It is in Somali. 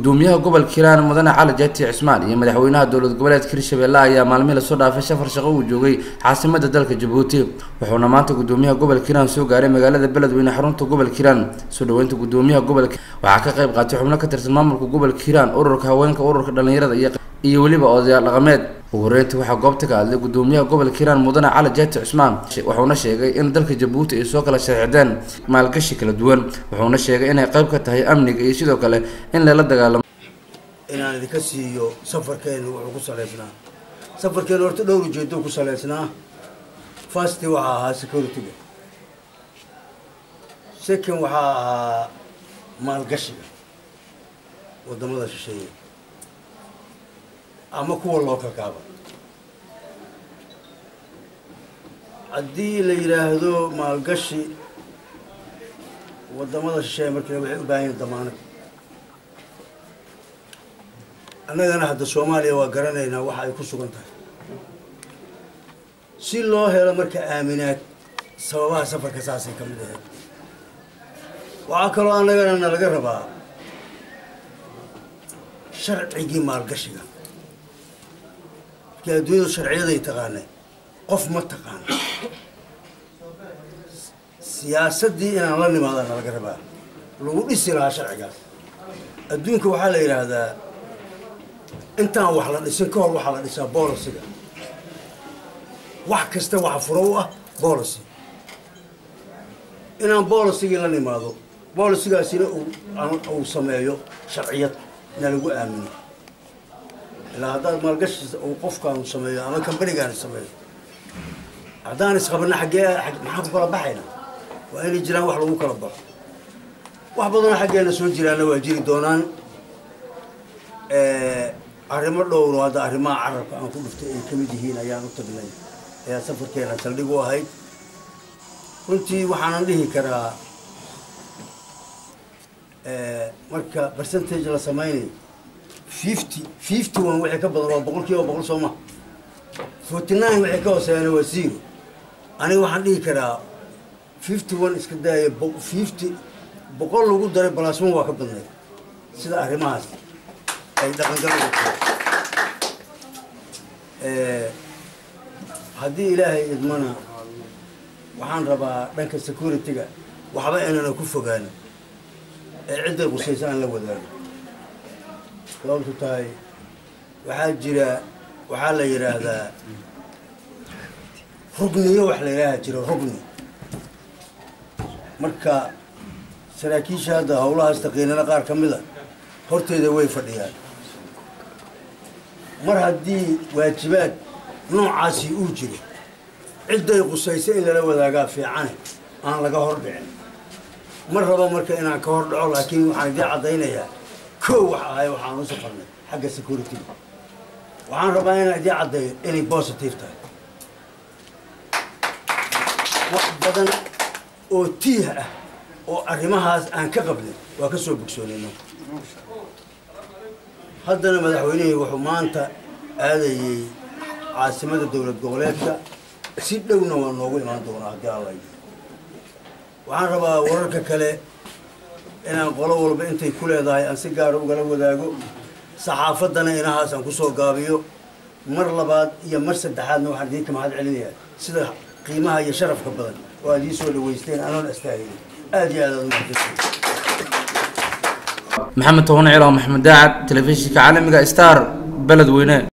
gudoomiyaha gobolka hiiraan mudane cali jaati cismaan iyo madaxweynaha dowlad goboleedka hirshabelle ayaa maalmihii lasoo dhaafay safar shaqo uu joogay caasimada dalka jabuuti wuxuuna maanta gudoomiyaha gobolka hiiraan soo gaaray magaalada beledweyne xarunta gobolka hiiraan soo dhaweynta gudoomiyaha gobolka waxaa ka qayb qaatay xubno ka tirsan maamulka gobolka hiiraan ururka haweenka ururka dhalinyarada iyo iyo weliba odayaal dhaqameed ugu horeyntii waxaa goobta ka hadlay gudoomiyaha gobolka hiiraan mudane cali jaati cusmaan wuxuuna sheegay in dalka jabuuti ay soo kala sharxideen maalgashi kala duwan wuxuuna sheegay inay qayb ka tahay amniga iyo sidoo kale in lala dagaalamo inaan idinka siiyo safarkeenu wuxuu ku salaysnaa safarkeenu horta dhowr ujeedo ku salaysnaa fasti waxaa ahaa security-ga second waxaa ahaa maalgashiga wadamada shisheeye ama kuwa loo kakaaba haddii la yidhaahdo maalgashi wadamada shisheeye markale waxay u baahan yihin damaanad annagana hadda soomaaliya waa garanaynaa waxa ay ku sugan tahay si loo helo marka aaminaad sababaha safarka saasay ka mid ahayd waxaa kaloo annagana na laga rabaa sharcigii maalgashiga markii adduunyadu sharciyaday taqaanay qof ma taqaano siyaasaddii inaan la nimaada na laga rabaa lagu dhisi lahaa sharcigaas adduunka waxaa la yidhaahdaa intaan wax la dhisin ka hor waxaa la dhisaa boolisiga wax kasta waxa furo u ah boolicy inaan boolisigii la nimaado boolisigaasina uu sameeyo sharciyad na lagu aamino ilaa haddaad maalgashi uu qofkaanu sameeyo ama kambanigaani sameeyo haddaan isqabana xaggee maxaan ku kala baxayna waa inay jiraan wax lagu kala baxo wax badanoo xaggeena soo jiraana waa jiri doonaan arrimo dhowro hadda arrimaha carabka aan ku dhuftay ay ka mid yihiin ayaan u tagnay ayaa safarkeena saldhig u ahayd runtii waxaanan dhihi karaa marka percentage la samaynayo fifty fifty one wixii ka badan waa boqol kiiba boqol soo maha forty nine wixii ka hooseeyana waa zero aniga waxaan dhihi karaa fifty one iska daaya fifty boqol lagu daray balasman waa ka badnay sida arrimahaas ay dhaqangal haddii ilaahay idmana waxaan rabaa dhanka security-ga waxba inana ku fogaan ee cidday qusaysa aan la wadaago sababtu tahay waxaa jira waxaa la yidhaahdaa rugniyo wax la yidhaaha jira rugni marka saraakiisha hadda howlahaas taqiinana qaar ka mida horteeda way fadhiyaan mar haddii waajibaad noocaasi uu jiro cidday qusayso in lala wadaagaa fiicane aan laga hor dhicin mar rabo marka inaan ka hor dhaco laakiin waxaan idiin caddaynayaa kow wax ahay waxaan u safarnay xagga security-ga waxaan rabaa inaan idiin caddeeyo inay positive tahay wax badan oo tiih ah oo arrimahaas aan ka qabnay waa ka soo bogsoonayno haddana madaxweynihii wuxuu maanta aadayey caasimada dowlad goboleedka si dhowna waa noogu imaan doonaa haddii alla waxaan rabaa wararka kale inaan qolo walba intay ku leedahay aan si gaara ugala wadaago saxaafaddana inahaas aan kusoo gaabiyo mar labaad iyo mar saddexaadna waxaan idiinka mahad celinayaa sida qiimaha iyo sharafka badan oo aad ii soo dhaweysteen anoon astaahilin aad iyo aad aad umahadsantihin maxamed toban ciilo maxamed daacad telefishinka caalamiga star beledweyne